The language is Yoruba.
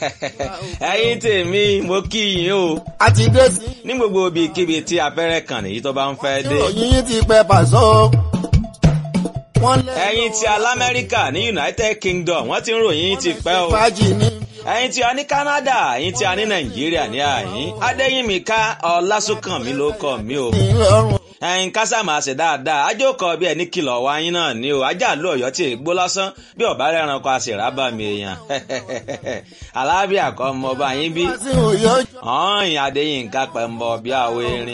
ẹ̀yin tèmi mo kí yín o a ti dé sí. ní gbogbo ibikíbi tí afẹ́rẹ́ kàn nìyí tó bá ń fẹ́ dé. ìròyìn yín ti pẹ́ pàṣọ. wọ́n lé. ẹ̀yin tí alamẹ́ríkà ní united kingdom wọ́n ti ń ròyìn ti pẹ́ o. fàájì ní. ẹ̀yin tí a ní canada ẹ̀yin tí a ní nàìjíríà ní àyín adéyìnmíká ọlásùnkànmí ló kọ mí o. ìrọ̀rùn. ẹ̀yin kásàmà ṣe dáadáa ajókòó bí ẹni kìlọ̀ wá yín náà ni o ajá ló ọ̀yọ́ tí ègbó lásán bí ọ̀bá rẹ̀ràn kọ àṣìrábà mi èèyàn alábíàkọ́ ọmọ ọba yín bí wá sí òye ọjọ́. ọ̀hìn adéyìnká pẹ̀mbọ̀ bí àwọ̀ erin.